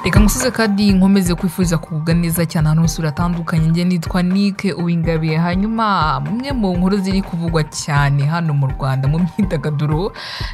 reka ngusuze kandi nkomeze kwifuriza kugubwa neza cyane ahantu hose uratandukanye njye nitwa nike uwingabiye hanyuma umwe mu nkuru ziri kuvugwa cyane hano mu rwanda mu myidagaduro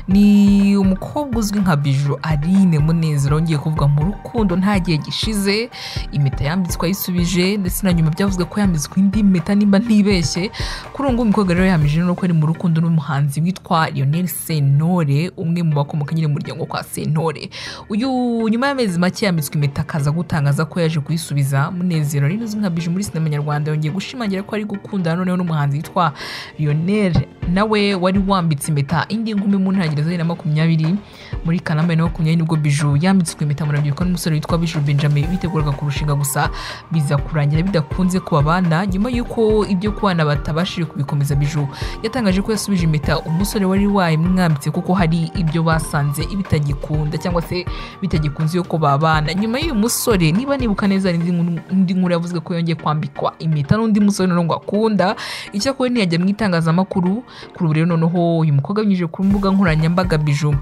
ni umukobwa uzwi nka biju aline munezero wongeye kuvuga mu rukundo nta gihe gishize impeta yambitswe ayisubije ndetse na nyuma byavuzwe ko yambitswe indi mpeta nimba ntibeshye kuri ubu ngubu umukobwa rero yamije no ko ari mu rukundo n'umuhanzi witwa lionel sentore umwe mu bakomoka nyine mu muryango kwa sentore uyu nyuma y'amezi make yambitswe impeta akaza gutangaza ko yaje kuyisubiza munezero rero uzwi nka bije muri sinema nyarwanda yongeye gushimangira ko ari gukundana noneho n'umuhanzi witwa lionel nawe wari wambitse impeta indi ngumi mu ntangiriro za bibiri na makumyabiri muri kanama bibiri na makumyabiri nibwo biju yambitswe impeta mu rubyiruko n'umusore witwa biju benjamin biteguraga kurushinga gusa biza kurangira bidakunze kubabana nyuma y'uko ibyo kubana batabashije kubikomeza biju yatangaje ko yasubije impeta umusore wari wayimwambitse kuko hari ibyo basanze bitagikunda cyangwa se bitagikunze ko babana nyuma y'uyu musore niba nibuka neza hari indi nkuru- indi nkuru yavuze ko yongeye kwambikwa impeta n'undi musore noneho ngo akunda icyakora ntiyajya mu itangazamakuru kuri ubu rero noneho uyu mukobwa abinyujije ku mbuga nkoranyambaga biju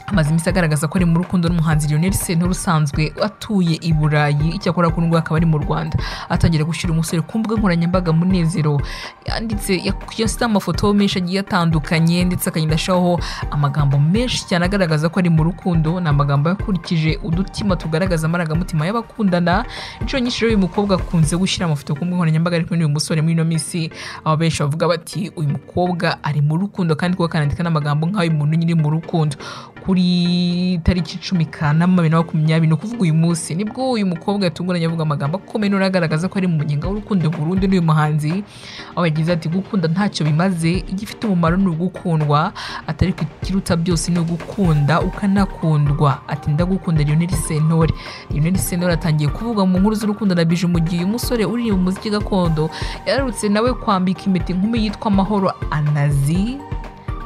amaze iminsi agaragaza ko ari mu rukundo n'umuhanzi Lionel Sentore usanzwe atuye i Burayi icyakora kuri ubwo akaba ari mu Rwanda atangira gushyira umusore ku mbuga nkoranyambaga munezero yanditse yashyize amafoto menshi agiye atandukanye ndetse akagenda ashyiraho amagambo menshi cyane agaragaza ko ari mu rukundo ni amagambo yakurikije udutima tugaragaza amarangamutima y'abakundana inshuro nyinshi rero uyu mukobwa akunze gushyira amafoto ku mbuga nkoranyambaga ariko n'uyu musore muri ino minsi aba benshi bavuga bati uyu mukobwa ari mu rukundo kandi kuko akanandika n'amagambo nk'ayo umuntu nyiri mu rukundo kuri tariki cumi kanama bibiri na makumyabiri ni ukuvuga uyu munsi nibwo uyu mukobwa yatunguranye avuga amagambo akomeye noneho agaragaza ko ari mu munyenga w'urukundo burundu n'uyu muhanzi aho yagize ati gukunda ntacyo bimaze igifite umumaro ni ugukundwa atari ku ikiruta byose ni ugukunda ukanakundwa ati ndagukunda Lionel Sentore Lionel Sentore atangiye kuvuga mu nkuru z'urukundo na bije mu gihe uyu musore uri mu muziki gakondo yararutse nawe kwambika impeta inkumi yitwa Mahoro Anazi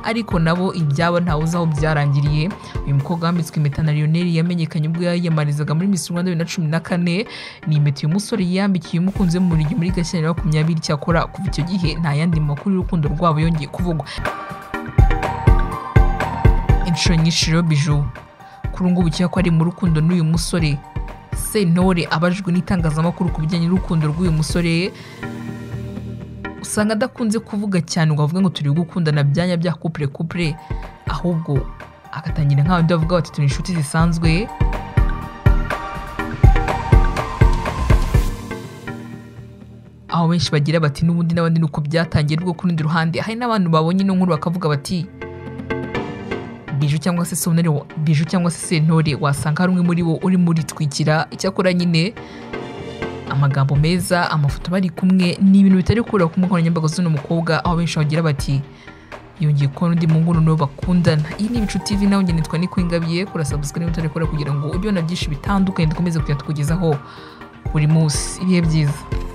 ariko nabo ibyabo ntawe uzi aho byarangiriye uyu mukobwa wambitswe impeta na Lionel yamenyekanye ubwo yiyamamarizaga muri Miss Rwanda bibiri na cumi na kane ni impeta uyu musore yiyambikiye umukunzi we mu buriri muri Gashyantare makumyabiri cyakora kuva icyo gihe nta yandi makuru y'urukundo rwabo yongeye kuvugwa inshuro nyinshi rero biju kuri ubu ngubu ko ari mu rukundo n'uyu musore sentore abajijwe n'itangazamakuru ku bijyanye n'urukundo rw'uyu musore usanga adakunze kuvuga cyane ngo avuge ngo turi gukundana byanya bya kupure kupure ahubwo agatangira nk'abandi bavuga bati turi inshuti zisanzwe aho benshi bagira bati n'ubundi n'abandi ni uko byatangiye rwo ku rundi ruhande hari n'abantu babonye ino nkuru bakavuga bati biju cyangwa se sonore wa- biju cyangwa se sentore wasanga hari umwe muri bo uri muri twikira icyakora nyine amagambo meza amafoto bari kumwe ni ibintu bitari kura ku nkoranyambaga z'uno mukobwa aho benshi bagira bati yongeye kubona undi muhungu n'uwo bakundana iyi ni ibicu tv nawe njye nitwa nikwingabiye kora subscribe utari kora kugira ngo ujye ubona byinshi bitandukanye dukomeze kujya tukugezaho buri munsi ibihe byiza